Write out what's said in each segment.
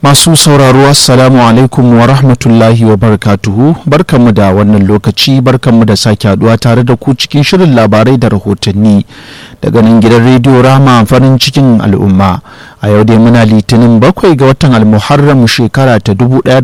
Masu sauraro Assalamu alaikum wa rahmatullahi wa barakatuhu barkanmu da wannan lokaci barkanmu da sake haduwa tare da ku cikin shirin labarai da rahotanni daga nan gidan rediyo rama farin cikin al'umma a yau dai muna litinin bakwai ga watan almuharram shekara ta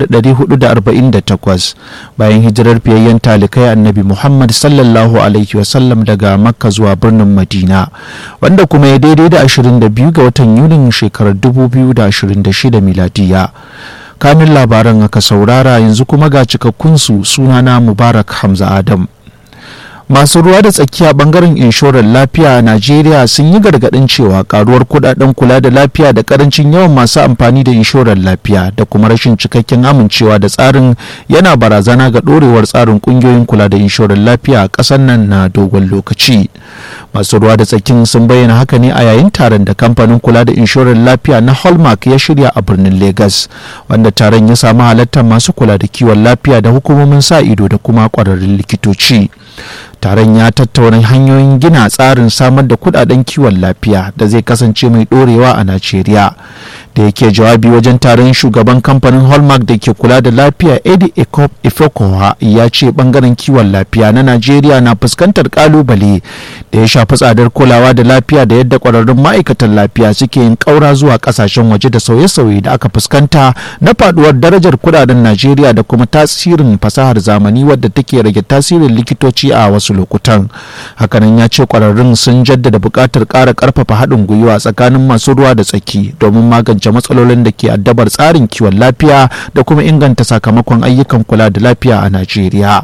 1448 bayan hijirar fiyayyen talikai annabi muhammad sallallahu alaihi wasallam daga makka zuwa birnin madina wanda kuma ya daidai da 22 ga watan yunin shekarar 2026 miladiya kamin labaran aka saurara yanzu kuma ga cikakkunsu sunana mubarak hamza adam masu ruwa da tsakiya bangaren inshorar lafiya a najeriya sun yi gargadin cewa karuwar kudaden kula da lafiya da karancin yawan masu amfani da inshorar lafiya da kuma rashin cikakken amincewa da tsarin yana barazana ga dorewar tsarin kungiyoyin kula da inshorar lafiya a ƙasar nan na dogon lokaci masu ruwa da tsakin sun bayyana haka ne a yayin taron da kamfanin kula da inshorar lafiya na hallmark ya shirya a birnin lagos wanda taron ya samu halartar masu kula da kiwon lafiya da hukumomin sa ido da kuma kwararrun likitoci taron ya tattauna hanyoyin gina tsarin samar da kudaden kiwon lafiya da zai kasance mai dorewa a najeriya da yake jawabi wajen taron shugaban kamfanin hallmark da ke kula da lafiya eddie ekop ifekowa ya ce bangaren kiwon lafiya na najeriya na fuskantar kalubale da ya shafi tsadar kulawa da lafiya da yadda kwararrun ma'aikatan lafiya suke yin kaura zuwa kasashen waje da sauye-sauye da aka fuskanta na faduwar darajar kudaden najeriya da kuma tasirin fasahar zamani wadda take rage tasirin likitoci a wasu lokutan hakanan ya ce kwararrun sun jaddada buƙatar ƙara ƙarfafa haɗin gwiwa tsakanin masu ruwa da tsaki domin magance magance matsalolin da ke addabar tsarin kiwon lafiya da kuma inganta sakamakon ayyukan kula da lafiya a Najeriya.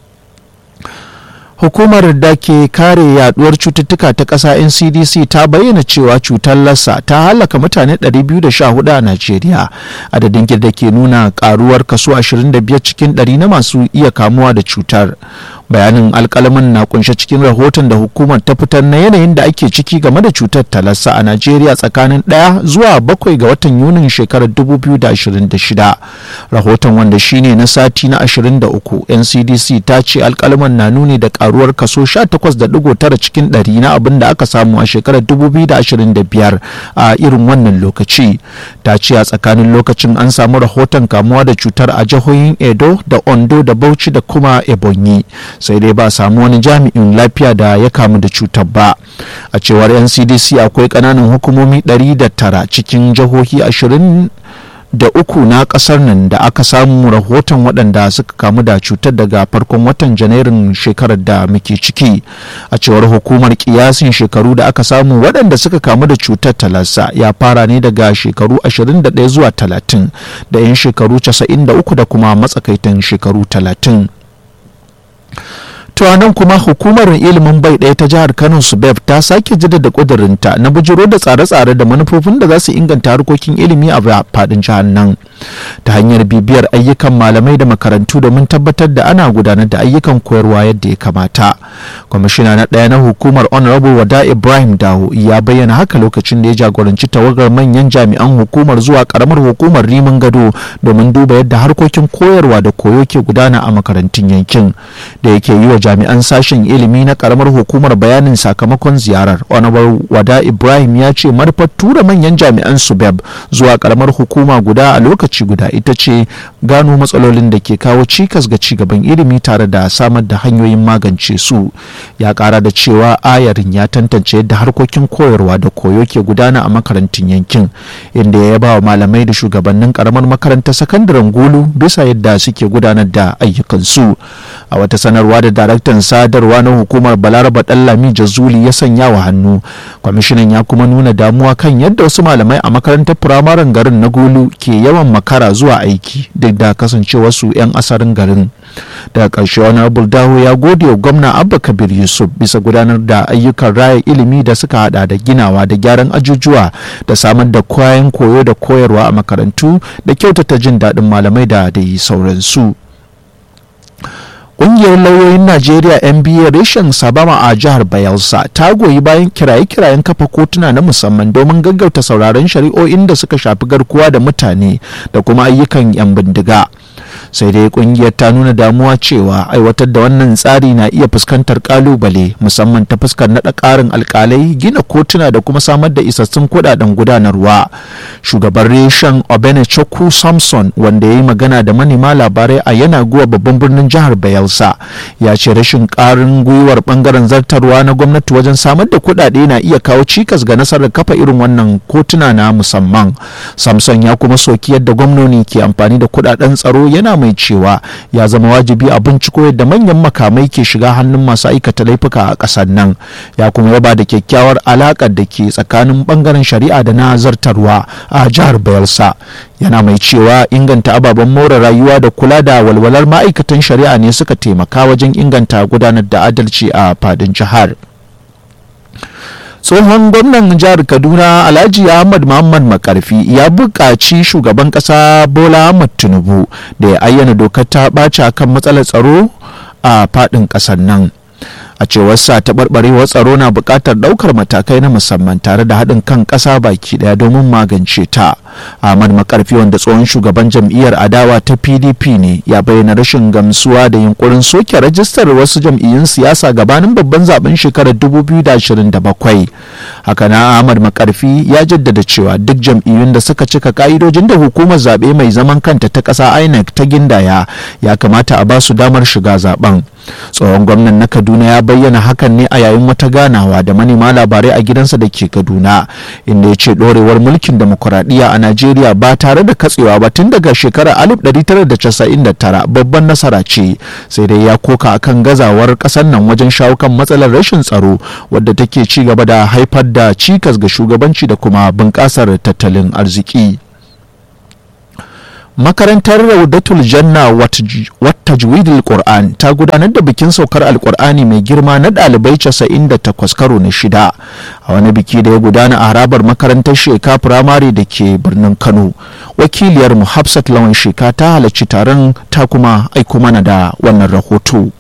Hukumar da ke kare yaduwar cututtuka ta ƙasa NCDC ta bayyana cewa cutar lassa ta halaka mutane 214 a Najeriya. Adadin da ke nuna karuwar kaso 25 cikin 100 na masu iya kamuwa da cutar. bayanin alkalaman na kunshe cikin rahoton da hukumar ta fitar na yanayin da ake ciki game da cutar talassa a najeriya tsakanin ɗaya zuwa bakwai ga watan yunin shekarar 2026 rahoton wanda shine na sati na 23 ncdc ta ce alkalaman na nuni da karuwar kaso 18.9 cikin 100 na abin da aka samu a shekarar 2025 a irin wannan lokaci ta ce a tsakanin lokacin an samu rahoton kamuwa da cutar a jihohin edo da ondo da bauchi da kuma ebonyi sai dai ba samu wani jami'in lafiya da ya kamu da cutar ba a cewar ncdc akwai kananan hukumomi 109 cikin jihohi 20 da uku na kasar nan da aka samu rahoton waɗanda suka kamu da cutar daga farkon watan janairun shekarar da muke ciki a cewar hukumar kiyasin shekaru da aka samu waɗanda suka kamu da cutar talasa ya fara ne daga shekaru 21 zuwa 30 da 'yan shekaru 93 da kuma matsakaitan shekaru 30 to nan kuma hukumar ilimin bai ɗaya ta jihar kano subeb ta sake jaddada ƙudurinta na bujiro da tsare-tsare da manufofin da za su inganta harkokin ilimi a faɗin jihar nan ta hanyar bibiyar ayyukan malamai da makarantu domin tabbatar da ana gudanar da ayyukan koyarwa yadda ya kamata kwamishina na ɗaya na hukumar honorable wada ibrahim dawo ya bayyana haka lokacin da ya jagoranci tawagar manyan jami'an hukumar zuwa karamar hukumar rimin gado domin duba yadda harkokin koyarwa da koyo ke gudana a makarantun yankin da yake yi wa jami'an sashen ilimi na karamar hukumar bayanin sakamakon ziyarar honorable wada ibrahim ya ce manufar tura manyan jami'an subeb zuwa karamar hukuma guda a lokaci guda ita ce gano matsalolin da ke kawo cikas ga cigaban ilimi tare da samar da hanyoyin magance su ya kara da cewa ayarin ya tantance yadda harkokin koyarwa da koyo ke gudana a makarantun yankin inda ya yaba wa malamai da shugabannin karamar makarantar sakandaren gulu bisa yadda suke gudanar da ayyukansu a wata sanarwa da daraktan sadarwa na hukumar balaraba dallami jazuli ya sanya wa hannu kwamishinan ya kuma nuna damuwa kan yadda wasu malamai a makarantar firamaren garin na gulu ke yawan makara zuwa aiki duk da kasancewarsu 'yan asarin garin daga ƙarshe wani dawo ya gode wa gwamna abba kabir yusuf bisa gudanar da ayyukan raya ilimi da suka hada da ginawa da gyaran ajujuwa da samar da kayan koyo da koyarwa a makarantu da kyautata jin daɗin malamai da dai sauransu Ƙungiyar lauyoyin Najeriya NBA reshen Sabama a jihar Bayelsa ta goyi bayan kiraye-kirayen kafa kotuna na musamman domin gaggauta sauraron shari'o'in da suka shafi garkuwa da mutane da kuma ayyukan 'yan bindiga. sai dai kungiyar ta nuna damuwa cewa aiwatar da wannan tsari na iya fuskantar kalubale musamman ta fuskar naɗa ƙarin alkalai gina kotuna da kuma samar da isassun kuɗaɗen gudanarwa shugaban reshen obenechukwu samson wanda ya yi magana da manema labarai a yana guwa babban birnin jihar bayelsa ya ce rashin ƙarin gwiwar bangaren zartarwa na gwamnati wajen samar da kuɗaɗe na iya kawo cikas ga nasarar kafa irin wannan kotuna na musamman samson ya kuma soki yadda gwamnoni ke amfani da kuɗaɗen tsaro yana mai cewa ya zama wajibi a binciko yadda manyan makamai ke shiga hannun masu aikata laifuka a ƙasar nan ya kuma yaba da kyakkyawar alaƙar da ke tsakanin bangaren shari'a da na zartarwa a jihar bayelsa yana mai cewa inganta ababen more rayuwa da kula da walwalar ma'aikatan shari'a ne suka taimaka wajen inganta gudanar da adalci a fadin jihar. tsohon gwamnan jihar kaduna alhaji ahmad muhammad makarfi ya buƙaci shugaban ƙasa bola ahmad tinubu da ya ayyana dokar ta ɓaci akan matsalar tsaro a faɗin ƙasar nan a cewar sa taɓarɓarewar tsaro na buƙatar ɗaukar matakai na musamman tare da haɗin kan ƙasa baki ɗaya domin magance ta ahmad makarfi wanda tsohon shugaban jam'iyyar adawa ta pdp ne ya bayyana rashin gamsuwa da yunkurin soke rajistar wasu jam'iyyun siyasa gabanin babban zaben shekarar 2027 haka na ahmad makarfi ya jaddada cewa duk jam'iyyun da suka cika ka'idojin da hukumar zaɓe mai zaman kanta ta ƙasa inec ta gindaya ya kamata a ba su damar shiga zaben tsohon gwamnan na kaduna ya bayyana hakan ne a yayin wata ganawa da manema labarai a gidansa da ke kaduna inda ya ce ɗorewar mulkin demokuraɗiyya a najeriya ba tare da katsewa ba tun daga shekarar 1999 babban nasara ce sai dai ya koka akan gazawar ƙasar nan wajen shawo kan matsalar rashin tsaro wadda take ci gaba da haifar da cikas ga shugabanci da kuma bunƙasar tattalin arziki. makarantar raudatul janna wata juwidul qur'an ta gudanar da bikin saukar alkur'ani mai girma na ɗalibai 98 karo na shida a wani biki da ya gudana a harabar makarantar sheka firamare da ke birnin kano wakiliyar mu hafsat lawan sheka ta halarci taron ta kuma aiko mana da wannan rahoto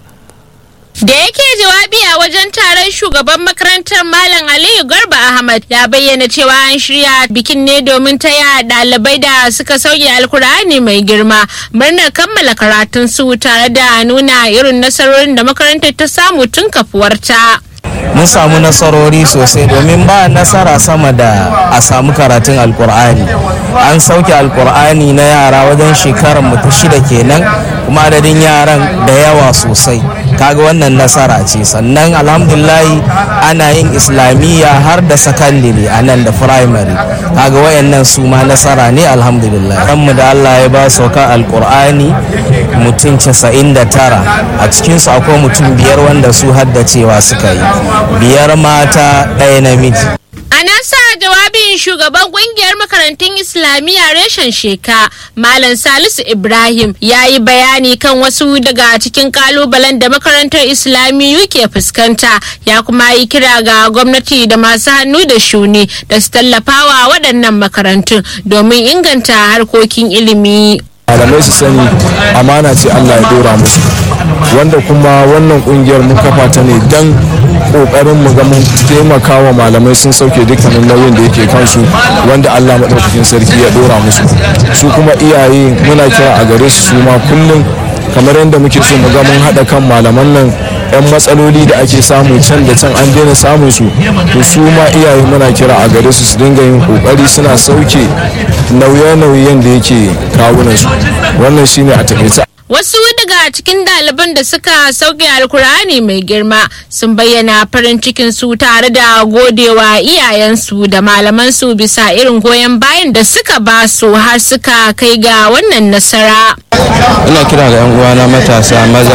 Da yake jawabi a wajen taron shugaban makarantar Malam Aliyu Garba Ahmad ya bayyana cewa an shirya bikin ne domin taya ɗalibai da suka sauke alkur'ani mai girma murnar kammala karatun su tare da nuna irin nasarorin da makarantar ta samu tun kafuwarta. mun samu nasarori sosai domin ba nasara sama da a samu karatun alkur'ani an sauke alkur'ani na yara wajen shekarar mu ta shida kenan kuma adadin yaran da yawa sosai kaga wannan nasara ce sannan alhamdulillahi ana yin islamiyya har da sakandare a nan da firamare kaga wayannan su ma nasara ne alhamdulillah mu da allah ya ba sauka alkur'ani mutum 99 a cikinsu akwai mutum biyar wanda su haddacewa suka yi biyar mata ɗaya namiji A nasa jawabin shugaban kungiyar makarantun Islamiyya reshen sheka Malam Salisu Ibrahim ya yi bayani kan wasu daga cikin kalubalen da makarantar Islamiyyu ke fuskanta ya kuma yi kira ga gwamnati da masu hannu da shuni da su tallafawa waɗannan makarantun domin inganta harkokin ilimi. malamai su sani amana ce Allah ya dora musu wanda kuma wannan kungiyar mun kafa ta ne dan kokarin mu ga mun taimaka wa malamai sun sauke dukkanin nauyin da yake kansu wanda Allah madaukakin sarki ya dora musu su kuma iyaye muna kira a gare su su ma kullum kamar yadda muke so mu ga mun haɗa kan malaman nan yan matsaloli da ake samu can da can an daina samun su to su ma iyaye muna kira a gare su su dinga yin kokari suna sauke nauye-nauyen da yake kawunan su wannan shine a takaice Wasu daga cikin ɗaliban da suka sauke alkur'ani mai girma sun bayyana farin cikin su tare da godewa iyayensu da malamansu bisa irin goyon bayan da suka ba su har suka kai ga wannan nasara. ina kira ga 'yan uwana matasa maza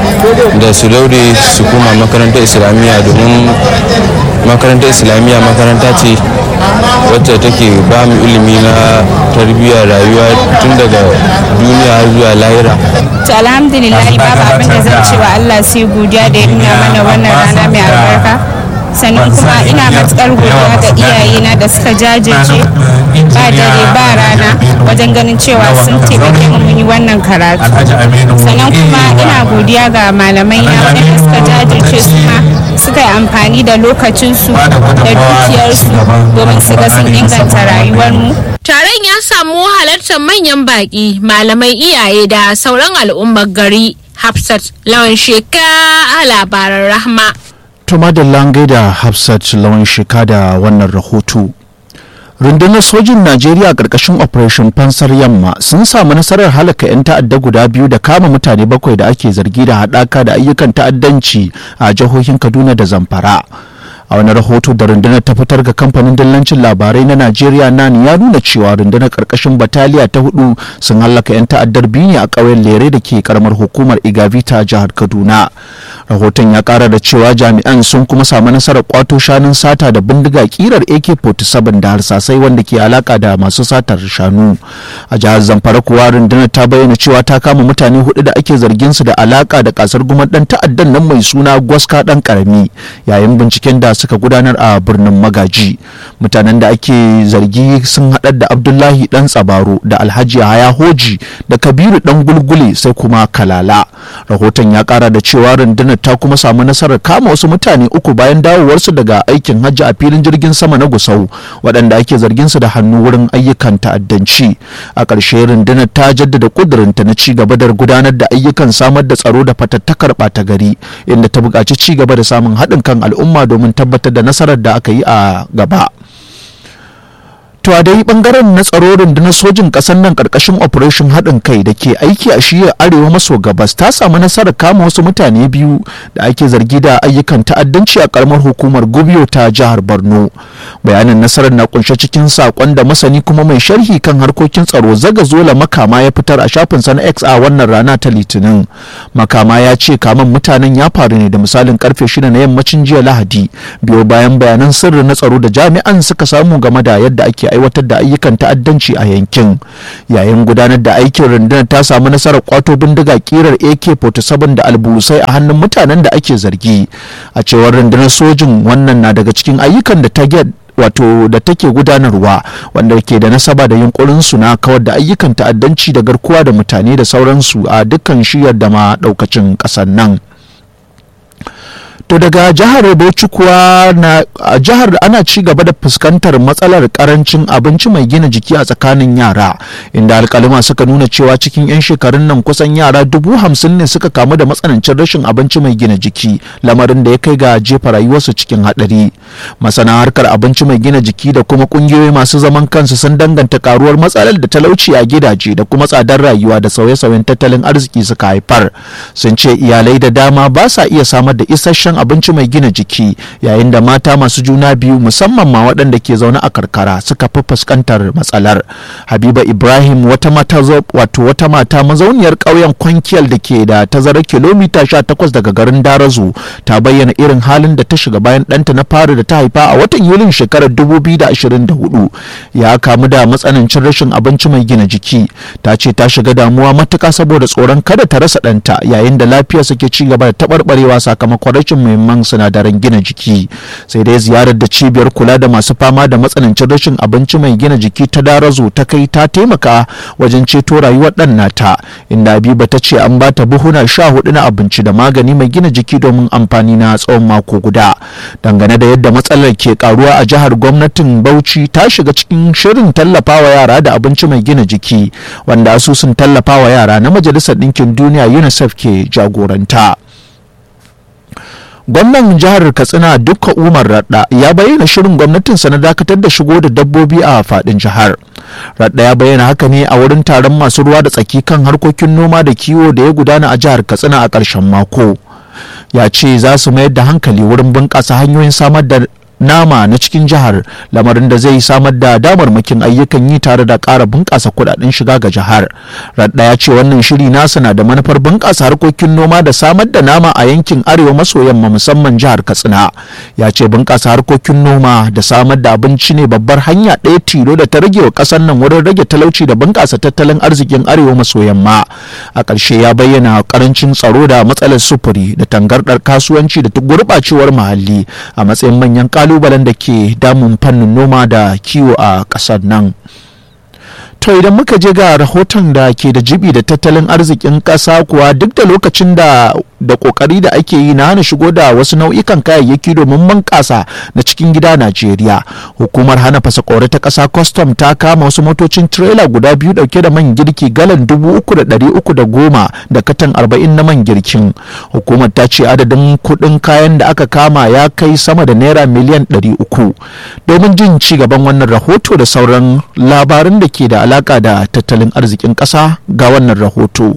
da su daure su koma makarantar islamiyya domin makarantar islamiyya makaranta ce wacce take ba mu ilimi na tarbiyyar rayuwa tun daga duniya har zuwa lahira To alhamdulillah babu abin da zan ce wa Allah sai godiya da ya nuna mana wannan rana mai albarka. Sannan kuma ina matukar godiya ga iyayena da suka jajirce ba dare ba rana wajen ganin cewa sun taimake mu mun yi wannan karatu sannan kuma ina godiya ga malamai na waɗanda suka jajirce su ma suka yi amfani da lokacinsu da dukiyarsu domin su ga sun inganta rayuwarmu Taron ya samu halartar manyan baƙi, malamai iyaye da sauran al'ummar gari. Hafsat lawan sheka a labaran rahma. Tuma da langai da Hafsat lawan sheka da wannan rahoto. rundunar sojin najeriya ƙarƙashin operation fansar yamma sun samu nasarar halaka 'yan ta'adda guda biyu da kama mutane bakwai da ake zargi da haɗaka da ayyukan ta'addanci a jihohin kaduna da zamfara a wani rahoto da rundunar ta fitar ga kamfanin dillancin labarai na najeriya nan ya nuna cewa rundunar karkashin bataliya ta hudu sun hallaka 'yan ta'addar biyu ne a ƙauyen lere da ke karamar hukumar igavita jihar kaduna rahoton ya kara da cewa jami'an sun kuma samu nasarar kwato shanun sata da bindiga kirar ak-47 da harsasai wanda ke alaka da masu satar shanu a jihar zamfara kuwa rundunar ta bayyana cewa ta kama mutane hudu da ake zargin su da alaka da kasar gumar dan ta'addan nan mai suna gwaska dan karami yayin binciken da suka gudanar a birnin magaji mutanen da ake zargi sun haɗar da abdullahi dan tsabaro da alhaji haya hoji da kabiru dan gulgule sai kuma kalala rahoton ya kara da cewa rundunar ta kuma samu nasarar kama wasu mutane uku bayan dawowarsu daga aikin hajji a filin jirgin sama na gusau waɗanda ake zargin su da hannu wurin ayyukan ta'addanci a ƙarshe rundunar ta jaddada ƙudurinta na ci gaba da gudanar da ayyukan samar da tsaro da fatattakar ɓata gari inda ta buƙaci ci gaba da samun haɗin kan al'umma domin tabbatar da nasarar da aka yi a gaba. To a dai bangaren na tsaro rundunar sojin ƙasar nan ƙarƙashin operation haɗin kai da ke aiki a shiyar arewa maso gabas ta samu nasarar kama wasu mutane biyu da ake zargi da ayyukan ta'addanci a ƙaramar hukumar Gubiyo ta jihar Borno. Bayanin nasarar na kunshe cikin saƙon da masani kuma mai sharhi kan harkokin tsaro zaga zola makama ya fitar a shafinsa na X a wannan rana ta Litinin. Makama ya ce kaman mutanen ya faru ne da misalin karfe shida na yammacin jiya Lahadi biyo bayan bayanan sirri na tsaro da jami'an suka samu game da yadda ake aiwatar da ayyukan ta'addanci a yankin yayin gudanar da aikin rundunar ta samu nasarar kwato bindiga kirar ak-47 da albulusai a hannun mutanen da ake zargi a cewar rundunar sojin wannan na daga cikin ayyukan da ta wato da take gudanarwa wanda ke da nasaba da yunkurin su na kawar da ayyukan ta'addanci da garkuwa da mutane da sauransu a dukkan shiyar da ma daukacin kasar nan to daga jihar bauchi kuwa na a jihar ana ci gaba da fuskantar matsalar karancin abinci mai gina jiki a tsakanin yara inda alkalima suka nuna cewa cikin 'yan shekarun nan kusan yara dubu hamsin ne suka kamu da matsanancin rashin abinci mai gina jiki lamarin da ya kai ga jefa rayuwarsu cikin hadari masana harkar abinci mai gina jiki da kuma kungiyoyi masu zaman kansu sun danganta karuwar matsalar da talauci a gidaje da kuma tsadar rayuwa da sauye-sauyen tattalin arziki suka haifar sun ce iyalai da dama ba sa iya samar da isasshen abinci mai gina jiki yayin da mata masu juna biyu musamman ma waɗanda ke zaune a karkara suka fi fuskantar matsalar habiba ibrahim wata mata wato wata mata mazauniyar ƙauyen kwankiyal da ke da tazarar kilomita 18 daga garin darazu ta bayyana irin halin da ta shiga bayan ɗanta na fari da ta haifa a watan yulin shekarar 2024 ya kamu da matsanancin rashin abinci mai gina jiki ta ce ta shiga damuwa matuka saboda tsoron kada ta rasa ɗanta yayin da lafiyarsa ke ci gaba da taɓarɓarewa sakamakon rashin muhimman sinadaran gina jiki sai dai ziyarar da cibiyar kula da masu fama da matsanancin rashin abinci mai gina jiki ta darazo ta kai ta taimaka wajen ceto rayuwar ɗan nata inda habiba ta ce an bata buhuna sha hudu na abinci da magani mai gina jiki domin amfani na tsawon mako guda dangane da yadda matsalar ke karuwa a jihar gwamnatin bauchi ta shiga cikin shirin tallafawa yara da abinci mai gina jiki wanda asusun tallafawa yara na majalisar ɗinkin duniya unicef ke jagoranta gwamnan jihar katsina dukka umar radda ya bayyana shirin gwamnatinsa na dakatar da shigo da dabbobi a fadin jihar radda ya bayyana haka ne a wurin taron masu ruwa da tsaki kan harkokin noma da kiwo da ya gudana a jihar katsina a ƙarshen mako ya ce za su mayar da hankali wurin bunƙasa hanyoyin samar da nama na cikin jihar lamarin da zai samar da damarmakin ayyukan yi tare da ƙara bunƙasa kuɗaɗen shiga ga jihar radda ya ce wannan shiri nasa na da manufar bunƙasa harkokin noma da samar da nama a yankin arewa maso yamma musamman jihar katsina ya ce bunƙasa harkokin noma da samar da abinci ne babbar hanya ɗaya tilo da ta rage wa ƙasar nan wurin rage talauci da bunƙasa tattalin arzikin arewa maso yamma a ƙarshe ya bayyana ƙarancin tsaro da matsalar sufuri da tangarɗar kasuwanci da gurɓacewar muhalli a matsayin manyan kalubalen da ke damun fannin noma da kiwo a ƙasar nan To idan muka je ga rahoton da ke da jibi da tattalin arzikin ƙasa kuwa duk da lokacin da da kokari da ake yi na hana shigo da wasu nau'ikan kayayyaki domin bunƙasa na cikin gida Najeriya. Hukumar hana fasakore ta ƙasa custom ta kama wasu motocin tirela guda biyu dauke da man girki galan dubu uku da ɗari uku da goma da katan arba'in na man girkin. Hukumar ta ce adadin kuɗin kayan da aka kama ya kai sama da naira miliyan ɗari uku. Domin jin ci gaban wannan rahoto da sauran labarin da ke da alaka da tattalin arzikin ƙasa ga wannan rahoto.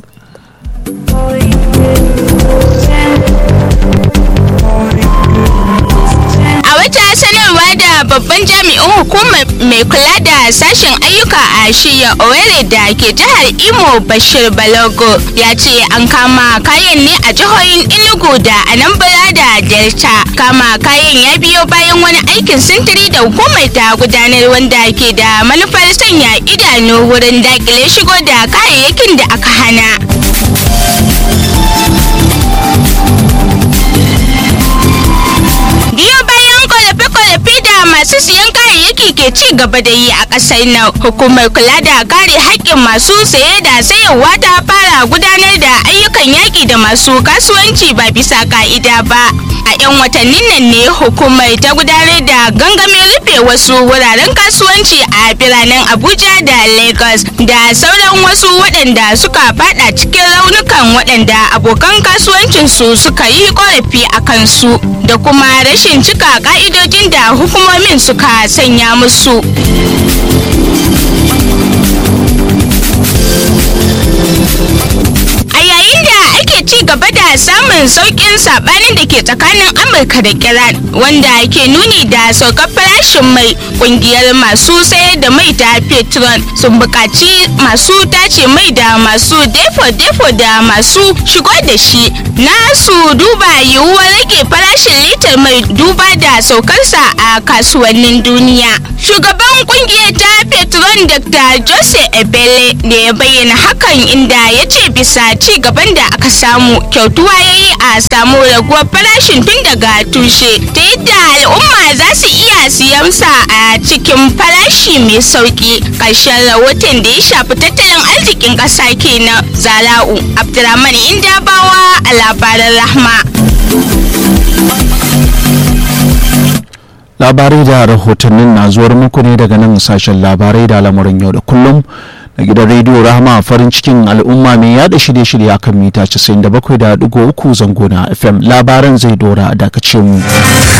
A wata sanarwa da babban jami'in hukumar mai kula da sashen ayyuka a shiya Owerri da ke jihar Imo Bashir Balogo ya ce an kama kayan ne a jihohin Enugu da Anambra da Delta. Kama kayan ya biyo bayan wani aikin sintiri da hukumar ta gudanar wanda ke da manufar sanya idanu wurin dakile shigo da kayayyakin da aka hana. biyo bayan kwalafe-kwalafe da masu siyan kayayyaki ke ci gaba da yi a ƙasar nan hukumar kula da kare haƙƙin masu saye da sayarwa ta fara gudanar da ayyukan yaƙi da masu kasuwanci ba bisa ka'ida ba a 'yan watannin nan ne hukumar ta gudanar da gangamin rufe wasu wuraren kasuwanci a biranen abuja da lagos da sauran wasu waɗanda suka fada cikin raunukan waɗanda abokan kasuwancinsu suka yi ƙorafi a kansu da kuma rashin cika ka'idojin da hukumomin suka sanya musu. A yayin da ake ci gaba da samun sauƙin saɓanin da ke tsakanin Amurka da Iran wanda ke nuni da saukar farashin mai ƙungiyar masu sayar da mai ta Petron sun buƙaci masu tace mai da masu defo-defo da masu shigo da shi na su duba yiwuwar rage farashin litar mai duba da saukarsa a kasuwannin duniya. Shugaban ƙungiyar ta Petron Dr. Jose Ebele ne ya bayyana hakan inda ya ce bisa ci gaban da aka samu kyautuwa ya yi a samu raguwar farashin tun daga tushe ta yadda al'umma za su iya siyan sa a cikin farashi mai sauki ƙarshen rahoton da ya shafi tattalin arzikin ƙasa kenan zara'u abdulrahman indabawa a labaran rahma labarai da rahotannin na zuwar muku ne daga nan sashen labarai da lamarin yau da kullum da gidan rediyo rahama farin cikin al'umma mai yada shirye-shirye akan mita 97.3 zango na fm labaran zai dora a dakace mu